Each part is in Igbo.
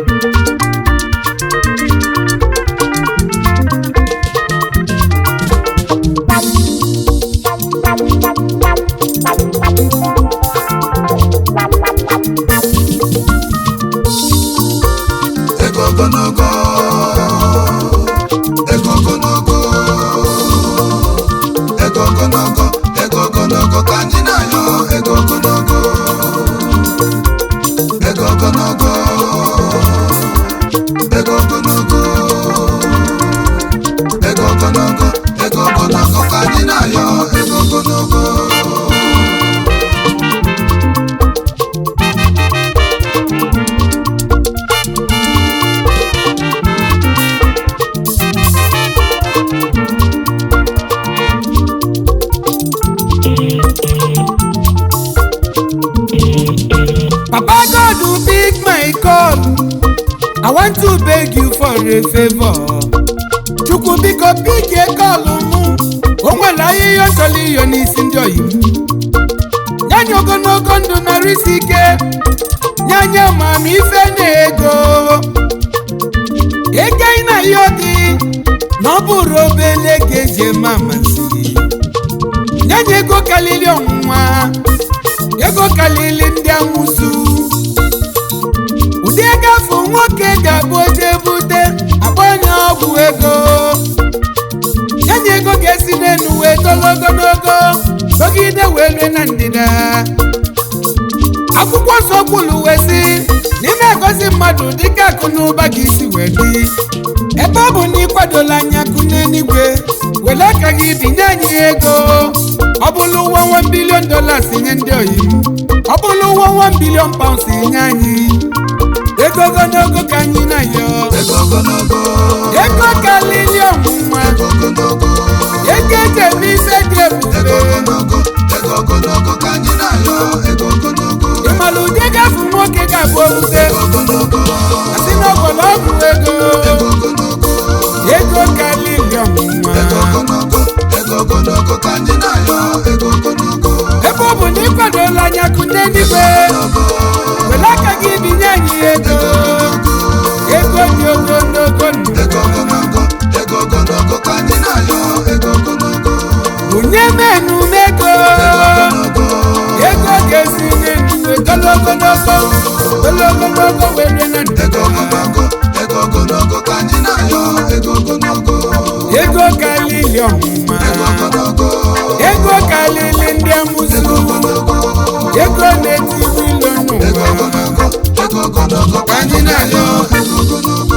ego ogologo ego ogologo ego ogologo ego ogologo ka anyị na-ayọ ego ogologo ego ogologo ego ogologo ego ogologo ego ogologo ka anyị na-ayọ ego ogologo Papa God will pick my call. I want to beg you for a favor. Chukwu biko pikie kọlụ mụ. O nwere ahịhịa ọ chọrọ iyo n'isi ndị oyi m. Nye anyị ogologo ndụ narị isi ike. Nye anyị amamife na ego. Ego ị na-ayọ gị na ọ bụrụ obele ga-eji eme amasị. Nye anyị ego karịrị ọnwụnwa. ego kalili ndị amụsụ ụdị ego afọ nwoke ga-abụ oje bute agbanye ọgwụ ego yenye ego ga-esi n'elu wee tolo ogologo dọgide wee rue na ndịda akwụkwọ nsọ kwuru wee sị n'ime egosi mmadụ dịka akụ na ụba ga isi wee dị ebe ọ bụ na ịkwadola anya akụ n'eluigwe were aka gị binye anyị ego ọ bụrụ ụwa 1 bilion dollars nye ndị oyi m ọ bụrụ ụwa 1 bilion pounds nye anyị ego ogologo ka anyị na-ayọ ego ogologo ego kalili ọnwụnwa ego ogologo ego eji eme ife dị ego ebube ogologo ego ogologo ka anyị na-ayọ ego ogologo ịmara ụdị gafe nwoke ga-abụ obute ego ogologo asị n'ọgbọrọ ọgwụ ego ego ogologo ego kalili ọnwụnwa ego ogologo ego ogologo ka anyị na-ayọ ego ogologo ebe ọ bụ na ịkwadola anya akụ n'eluigwe were aka gị binye anyị ego ego dị ogologo ndụ ego ogologo ego ogologo ka anyị na-ayọ ego ogologo bunye menu m ego ogologo ego ga-esi n'elu ogologonogo ogologonogo were na ego ndịda ogologo ego ogologo ka anyị na-ayọ ego ogologo ego kalili ọmụma ego ogologo ego kalili ndị amụsụ ego ogologo ego na-etibu ilo ego n'ụwa ogologo ego ogologo ka anyị na-ayọ ego ogologo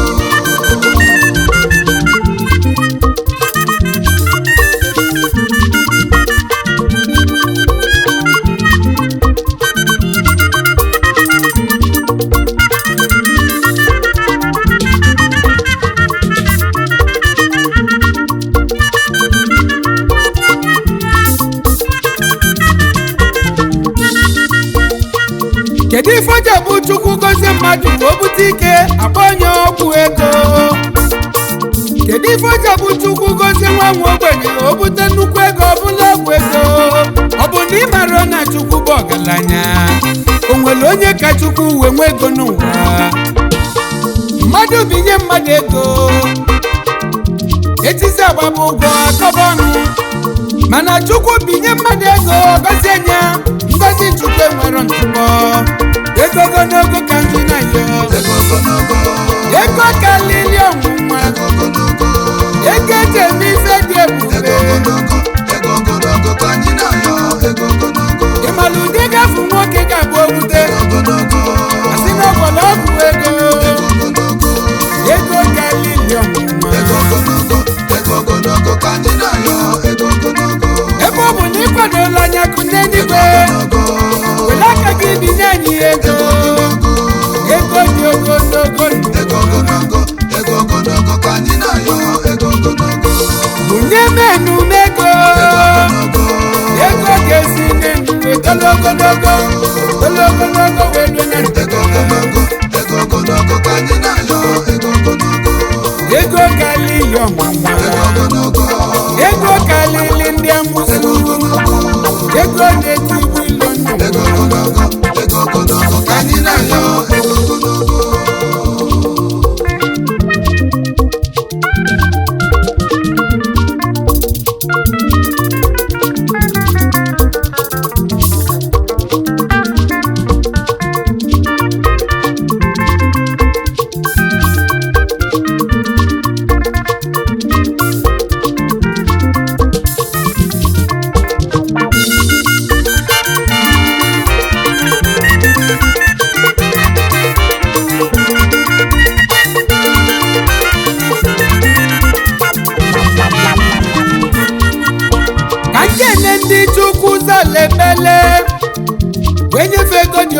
kedu ife oji bụ chukwu gozie mmadụ ka o bute ike akpọ onye ọgwụ ego kedu ife oji bụ chukwu gozie nwa nwa ogbenye ka o bute nnukwu ego ọbụla ọgwụ ego ọ bụ na ị mara na chukwu bụ ọgaranya o nwere onye ka chukwu wee nwee ego n'ụwa mmadụ binye mmadụ ego etisi agbaba ụgwọ akọba ọnụ mana chukwu binye mmadụ ego gọzie nya ngozi chukwu enwero ntụpọ ego ogologo ka ndị na-ayọ ego ogologo ego kalili ọnwụnwa ego ogologo ego eji eme ife dị ego ebube ogologo ego ogologo ka anyị na-ayọ ego ogologo ịmara ụdị gafu nwoke ga-abụ okwute ogologo asị n'ọgbọrọ ọgwụ ego ego ogologo ego kalili ọnwụnwa ego ogologo ego ogologo ka anyị na-ayọ ego ogologo ebe ọ bụ na ịkwadola anya kụ n'eluigwe ogologo were aka gị binye anyị ego ego dị ogologo ndụ ego ogologo ego ogologo ka anyị na-ayọ ego ogologo bunye menu m ego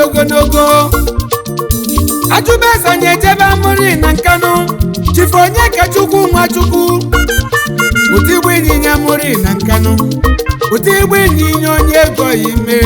ogologo ajụbeze anyị ejebe amụrị na nkanụ chifu onye ka chukwu nwa chukwu ụdị igbo ịnyịnya mụrị na nkanụ ụdị igbo ịnyịnya onye ego ime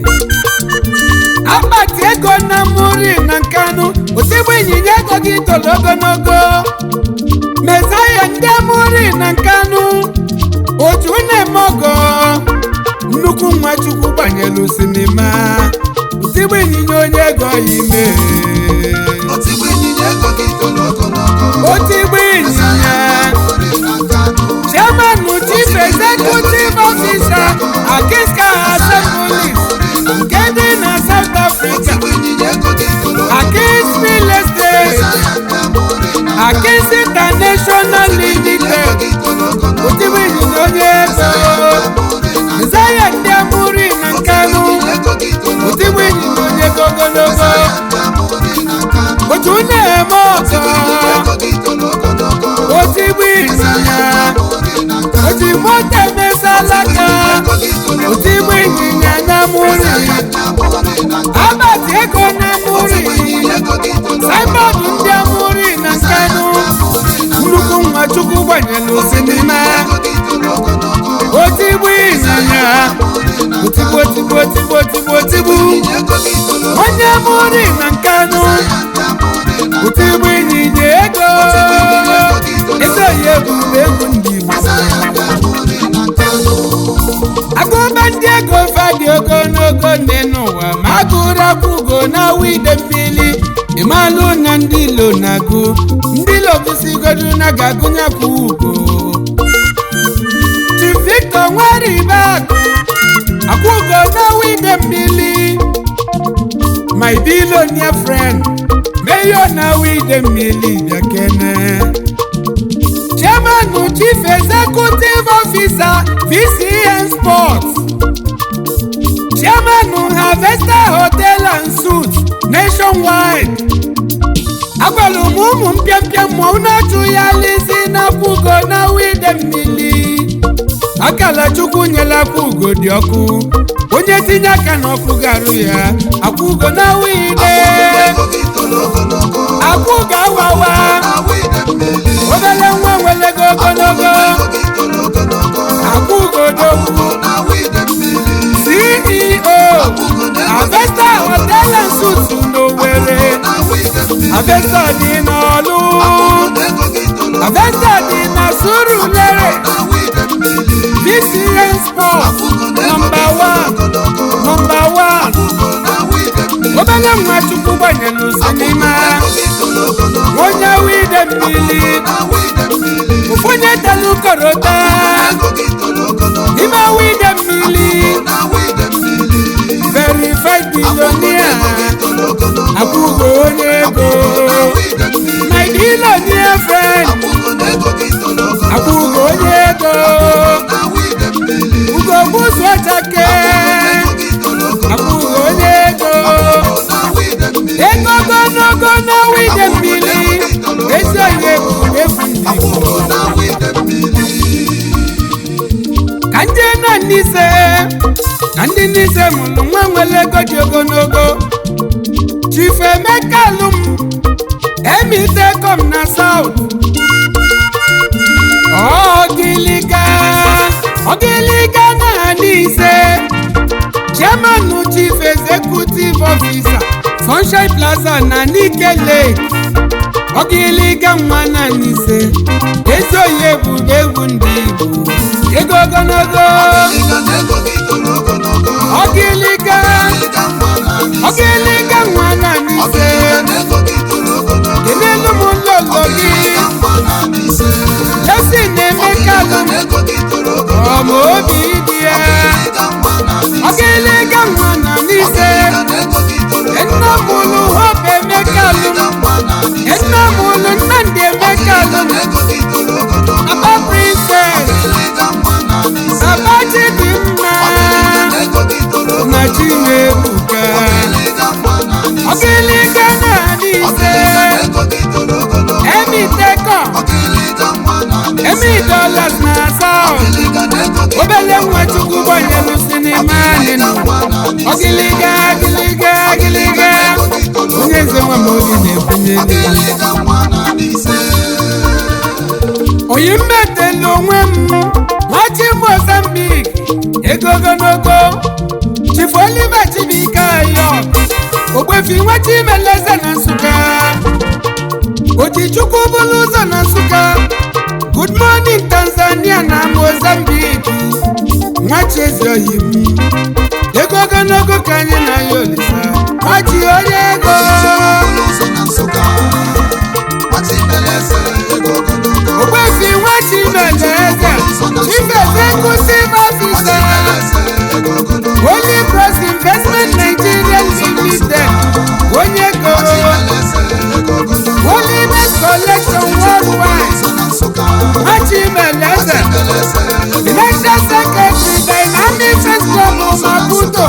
akpati ego na mụrị na nkanụ ụdị igbo ịnyịnya ego gị toro ogologo mezaya ndị amụrị na nkanụ otu na-eme ọgọ nnukwu nwa chukwu gbanyelu sinima ụdị igbo ịnyịnya onye ego ime otigbu ịnyịnya ego gị toro ogologo otu igbo ịnyịnya Amụrị na Kano chairman chief executive officer akiska assembly nke dị na south africa otigbu ịnyịnya ego gị toro akis real estate Amụrị na akis international limited gị toro ogologo otigbo ịnyịnya onye ego zaya ndị amụri na nkanụ ego gị toro otigbo ịnyịnya onye ego ogologo Amụrị na Kano otu na-eme ọzọ ego gị toro ogologo otigbo ịnyịnya Amụrị na Kano otu moto emesalaka ego gị toro otigbo ịnyịnya na amụri Amụrị na Kano abati ego na amụri ego gị toro saibọọdụ ndị amụri na nkanụ nnukwu nwa chukwu gbanyelu sinima ego gị toro ogologo otigbo ịnyịnya otigbo otigbo otigbo otigbo otigbo ego gị toro onye amụri na nkanụ Amụrị na otigbo ịnyịnya ego ego ya ebube egwu ndị igbo Amụrị na Kano agụba ndị ego fadị ogologo nne n'ụwa ma agụrụ akwụgo na wide mmiri ịmalụ na ndị ilo na-agụ ndị ilo gụsigodu na ga-agụnye kwa ugo Chief Victor nwere akụ akwụgo na wide mmiri my billionaire friend mayor na wide mmiri bịakene chairman chief executive officer vcn sports chairman harvester hotel and suites nationwide agwara m ụmụ mpịampịa mmụọ na-achụ ya lisi n'akwụgo na wide mmiri akala chukwu nyela akwụgo dị ọkụ onye tinye aka n'ọkụ garụ ya akwụgo na wide ego gị toro ogologo akwụgo awawa Awịde mmiri obere nwa nwelego ogologo ego gị toro ogologo akwụgo dogwu na awịde mmiri ceo avesta hotel and suites n'Owerri na awịde mmiri avesta dị n'ọlụ ego gị toro avesta dị na surulere na awịde mmiri vcn sport nọmba 1 nọmba 1 na awịde mmiri obere nwa chukwu gbanyelu sinima gị toro ogologo onye wide mmiri na awịde mmiri onye telu korota ego gị toro ogologo n'ime wide mmiri na awịde mmiri verified billionaire toro ogologo akwụgo onye ego awịde mmiri my billionaire friend ego gị toro ogologo akwụgo onye ego na awịde mmiri ugo gbuzu ọchake gị toro ogologo akwụgo onye ego na awịde mmiri ego ogologo na wide mmiri ezi onye bụ efu ndị Igbo. na awịde mmiri ka ndị na n'ise na ndị n'ise mụrụ nwa nwere ego dị ogologo chifu emeka alụm emitekom na saut ọgịlịga ọgịlịga na n'ise chairman chief executive officer sunshine plaza na nike lake ọgịlịga nwa na n'ise ezi oyi ebube egwu ndị igbo ego ogologo ịga na ego gị toro ogologo ọgịlịga ịga mma na n'isi ọgịlịga nwa na n'ise ịga na ego gị toro ogologo kenelu m nlolo gị ịga mma na n'isi lesi na-emeka ịga alụm na ego gị toro ogologo ọma obi dị ya ịga mma na n'isi ọgịlịga nwa na n'ise ịga na ego gị toro nna mụlụ hope emeka alụm ịga mma na n'isi nna mụlụ nnamdị emeka alụm na ego gị toro ogologo aba princess ịga mma na n'isi aba chidimma na ego gị toro ogologo na chinebuka ịga mma na n'isi ọgịlịga na n'ise na ego gị toro ogologo emitekọ ịga mma na n'isi emi dollars na south ịga na ego gị obele nwa chukwu gbanyelu si manịmanị ọgịlịga agịlịga agịlịga onye eze nwa ma obi na-ebunye n'elu oyi mmetela onwe m nwachi mozambik ego ogologo chifu oliver chibuike ayo ogbefi nwachi meleze na nsụka ojichukwu bụrụ ụzọ na nsụka good morning tanzania na mozambik nwachi ezi oyi m ego ogologo ka anyị na ya olisa nwachi onye ego ogbefi nwachi meleze chief executive officer Holy Cross Investment Nigeria Limited onye ego Holiness Collection Worldwide Machimeleze Financial Secretary Dynamic First Club Maputo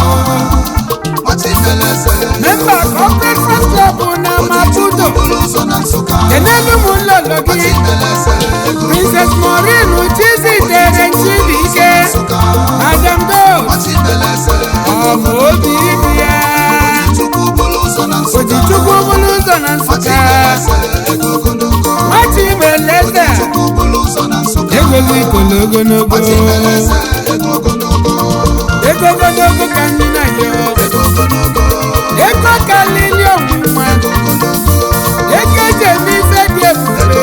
Member Corporate First Club na Maputo Kenelu m nlọlọ gị Princess Maureen Chizitere Chibuike Madam Dose ọmụ obi dị ya Ojichukwu bụrụ ụzọ na Nsụka Machimeleze egwelu ikolo ogologo ego ogologo ka ndị na ya ego kalili ọnwụnwa ego eji eme ife dị ebube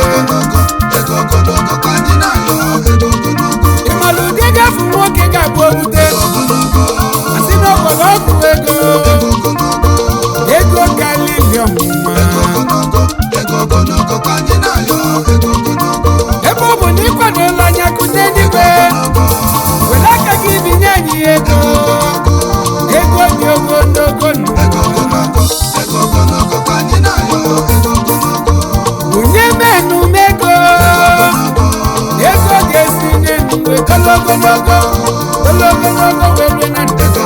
ịmalụ ụdị gafe nwoke ga-abụ obute asị na ọgbọrọ ọgwụ ego ego kalili ọnwụnwa ebe ọ bụ na ịkwadola anya kụnye n'igwe were aka gị binye anyị ego ego dị ogologo ndụ bunye menu mego ego ga-esi n'enu wee tolo ogologo tolo ogologo wee rue na ndịda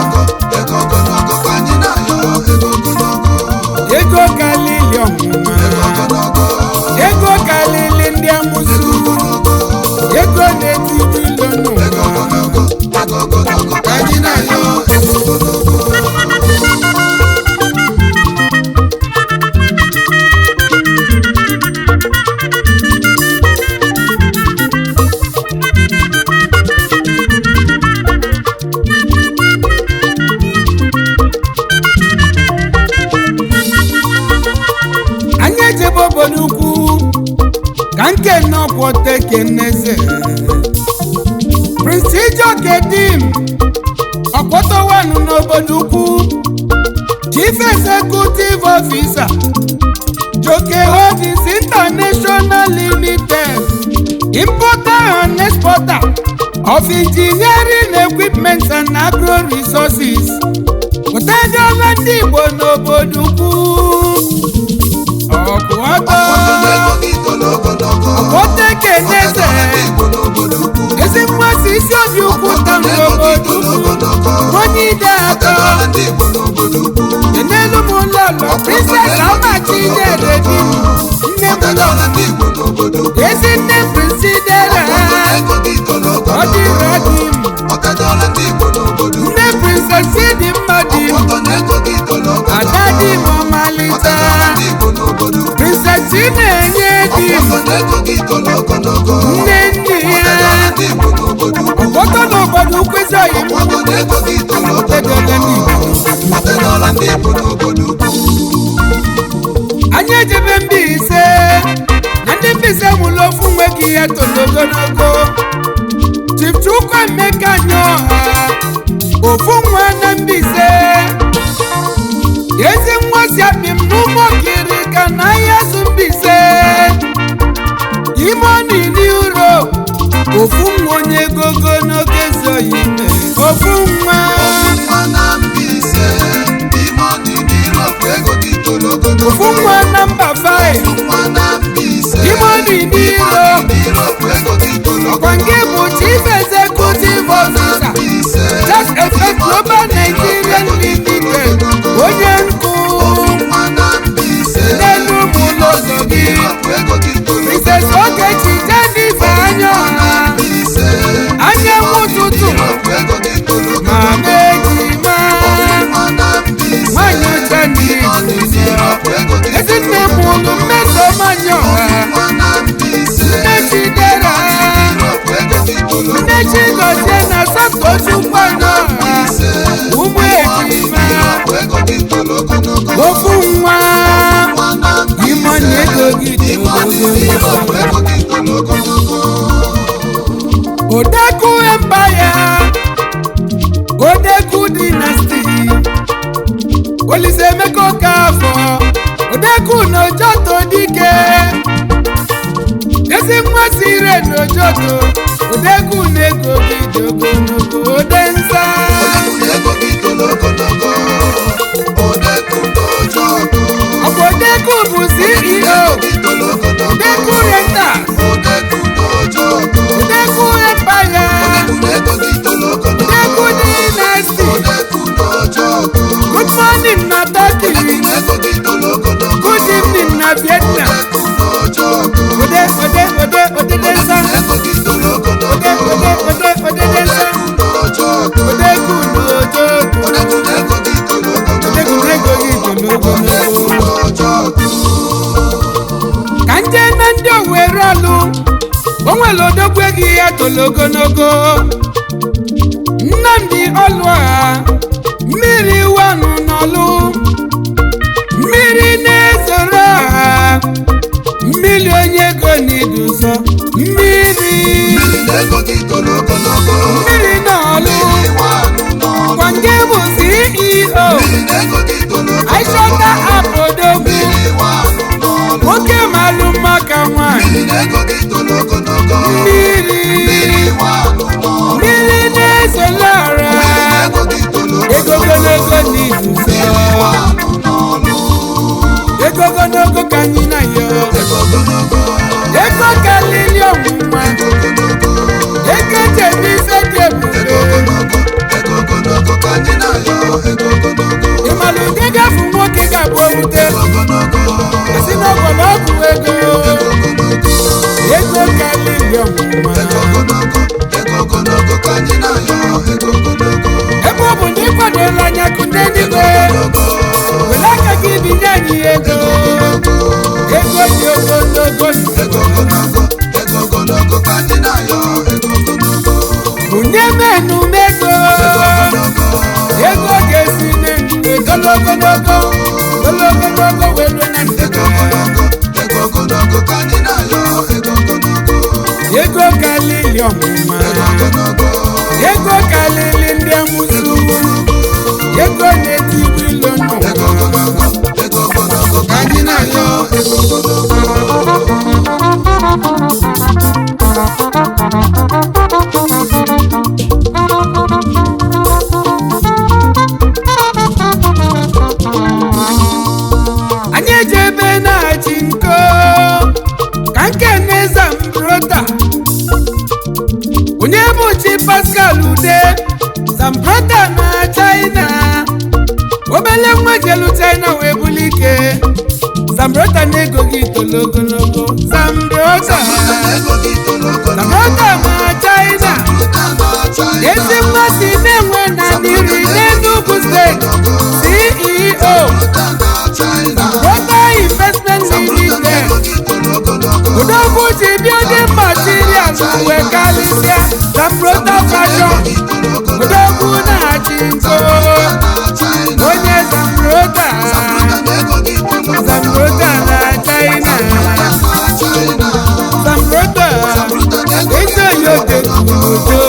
ego kalili ọnwụnwa ego kalili ndị amụsụ ego na-etiri ilo n'ụwa ka anyị na-ayọ anyị ejebe obodo ukwu ka nke nọkwọta keneze prince ijoke dim ọkpọtọwanụ n'obodo ukwu chief executive officer joke holdings international limited importer and exporter of engineering equipment and agro resources pụtadịọla ndị igbo n'obodo ukwu ọkụ ọtọ ọkpọta keneze ezi mmasị isi obi ukwu ta n'obodo ukwu onye ide atọ enelu m ụlọlọ princess amachi nyere di m nne m lọ ezi nne prisidera ọ dịrọ di m nne princess dị mma di m ada di m ọmalịta princess na-enye di m nne nne ya ọkpọtọ n'obodo ukwu ezi oyi m anyị ejebe Mbaise na ndị Mbaise mụrụ ofu nwe gị ihe toro ogologo Chief Chukwuemeka Nyoha ofu nwa na Mbaise ezi nwa si akpị m n'ụmụkiri ka na ahịa zụ Mbaise ime ọnụ iri uro ofu nwa onye ego ogologo ezi oyi ime ofu nwa ofu nwa na mba 5 ime ọnụ iri uro ọkwa nke bụ chief executive officer just effect global nigerian limited onye nkụ n'elu ụmụ ụlọ gị mrs ogechi jennifer anya ọha anyanwụ ụtụtụ ma ego gị Ime ọdịrị ime ọgwụ ego gị toro ogologo odeku empire odeku dynasty olise emeka okafọ odeku n'ojoto dike ezi nwa sire n'ojoto odeku na-ego gị dị ogologo ode nza Odekun ego gị toro ogologo Odekun n'ojo ọkụ ọbụ odeku bụ ceo gị toro ogologo odeku rentals Odekun n'ojo ọkụ odeku empire Odekun ego gị toro ogologo odeku dynasty Odekun n'ojo ọkụ good morning na turkey Odekun ego gị toro ogologo good evening na vietnam Odekun n'ojo ọkụ ode ode ode ode densa ego gị toro ogologo ode ode ode ode densa Odekun n'ojo ọkụ ode kunu ojo Odekun ego gị toro ogologo ode kunu ego gị tolo ogologo Odekun n'ojo ọkụ ka nje na ndị owere ọlụ o nwere odogwu ego ya tolo ogologo nnamdi ọlụọha mmiri wanụ n'ọlụ mmiri na-ezoro ọha mmiri onye ego n'iduzo mmiri Mmiri na ego gị toro ogologo mmiri n'ọlụ Iwe anụ n'ọnụ gwange bụ ceo Mmiri na ego gị toro ogologo aishọta apodogwu Mmiri iwe anụ n'ọnụ nwoke malụ maka nwanyị Mmiri na ego gị toro ogologo mmiri Mmiri iwe anụ n'ọnụ mmiri na-esolọra Mmiri na ego gị toro ego ogologo n'izuzo iwe anụ n'ọnụ ego ogologo ka anyị na yo Ego ogologo ego kalili ọnwụnwa Ego ogologo ego jebe ise dị ebube Ego ogologo Ego ogologo ka anyị na-ayọ Ego ogologo ịmalụ ụdị gafu nwoke ga-abụ owute Ego ogologo si n'ọgbọrọ ọgwụ ego ego kalili ọnwụnwa Ego ogologo Ego ogologo ka anyị na-ayọ Ego ogologo ebe ọ bụ na ịkwadola anya kụnde n'igwe were aka gị binye anyị ego ego dị ogologo Ego ogologo Ego ogologo ka anyị na-ayọ Ego ogologo bunye menu mego ego ga-esi n'ndụ ogologo ogologo welu na ndụ Ego ogologo Ego ogologo ka anyị na-ayọ Ego ogologo ego kalili ọmụma Ego ogologo ego kalili ndị amụsụ ego na-etibu ilo Ego n'ụwa ogologo Ego ogologo ka anyị na-ayọ Ego ogologo anyị eji ebe na-achị nko ka nke na-eza mbrota onye bụ chi pascal ude zambrota na china obele nwa jelu china wee buli ike zambrota na-ego gị tolo ogologo zambrota Ego gị toro ogologo zambrota na china Ruta na China ezi mmasị na-enwe na niri n'enugwu steeti ceo Ruta na China Rota Investment Limited Ego gị toro ogologo Odogwu ji building materials wee karịsịa na Rota Fashion Odogwu na-achị nko onye Zamrota Zamrota na China Zamrota eze yote odo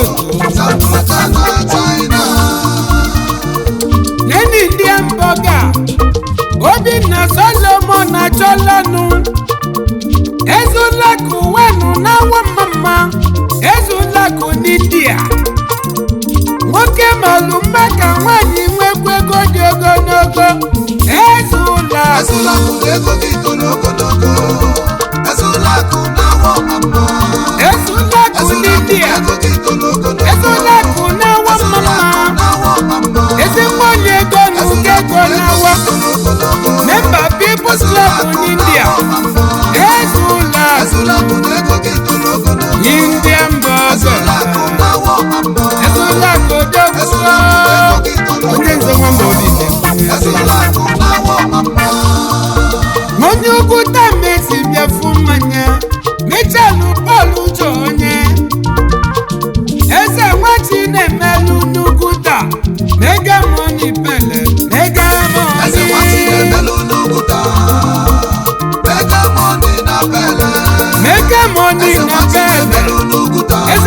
neni ndị mboga Obinna Solomon achọlanụ ezulakụ wenu n'awa mama ezulakụ n'India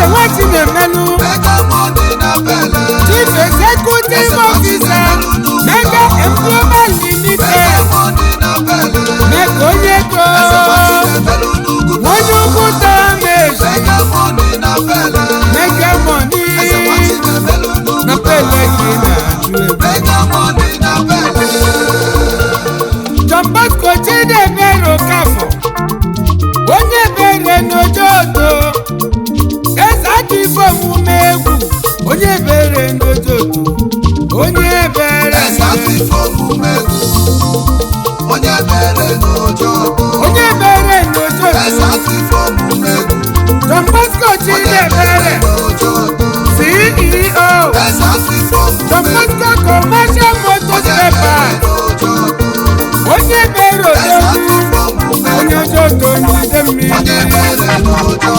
nwa chinemelu Mega money na bele. chief executive officer mega employment limited Mega money na bele. mega onye ego Eze nwanyị na-emelu n'ugwu onye ukwu tameji Mega money na bele. mega money Eze nwanyị na-emelu n'ugwu na pele gị na-ajụ ego Mega money na bele. John Bosco Chidebere Okafọ onye bere n'ojoto eze aka ife omume egwu onye bere n'ojoto onye bere Eze afịfo omume egwu. Onye mere n'ụjọ onye bere Eze n'ojoto afịfo omume egwu. John Bosco Onye Chidebere mere n'ụjọ CEO Eze afịfo John omume egwu. Bosco Commercial Motors Onye mere Paper n'ụjọ onye bere Eze ojoto afịfo omume onye egwu. ojoto n'ide Onye mmiri mere n'ụjọ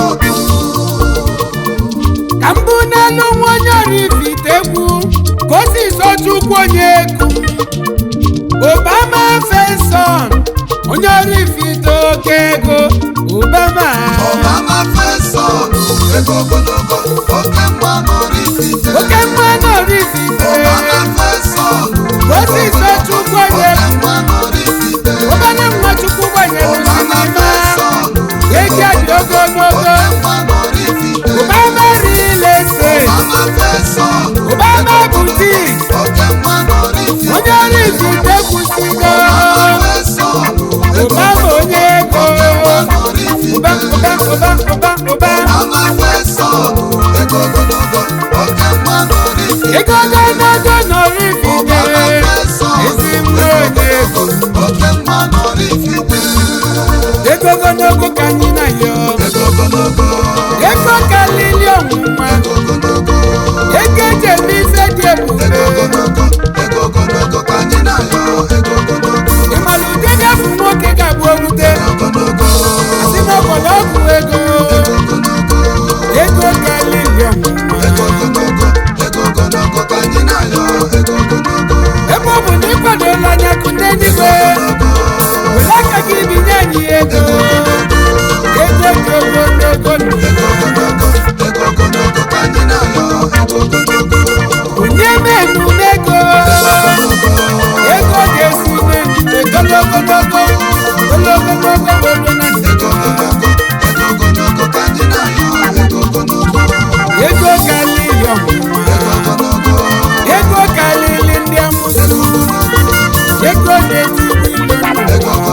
ka mbụ n'elu nwa onye orifite egwu ka o si sochukwu onye egwu obama feson onye orifite oke ego obama Obama fesọn ego ogologo oke mgba n'Oraifite. oke mma na orifite Obama fesọn ka o si sochukwu onye oke egwu mgba n'Oraifite. obere nwa chukwu gbanyere Obama sinima fesọn ego dị ogologo oke mgba n'Oraifite. obama rile estate Obama fesọn obama butik oke mgba n'Oraifite. onye orifite kwụsịgo Obama fesọn obama onye ego oke mgba n'Oraifite. ụba ụba ụba ụba ụba Obama fesọn ego ogologo oke mgba n'Oraifite. ego ogologo nọrọ Obama ifite fesọn ezi mma onye ego oke mgba n'Oraifite. ego ogologo ka anyị na yọ Ego ogologo ego kalili ọnwụnwa ego ogologo ego eji eme ife dị ebube ego ogologo ego ogologo ka anyị na-ayọ ego ogologo ịmara ụdị gafu nwoke ga-abụ owute ogologo si n'ọgbọrọ ọgwụ ego ogologo ego kalili ọnwụnwa ego ogologo ego ogologo ka anyị na-ayọ ego ogologo ebe ọ bụ na ịkwadola anya kụ ndị eluigwe were aka gị binye anyị ego ego dị ogologo nụ. ego ogologo ego ogologo ka anyị na-ayọ ego ogologo onye menu ego ego ga-esi n'ejide ogologogo ogologogo were na ego ogologo ego ogologo ka anyị na-ayọ ego ogologo ego kalili ọnwụnwa ego ogologo ego kalili ndị amụsụ ego na-eti ilu ego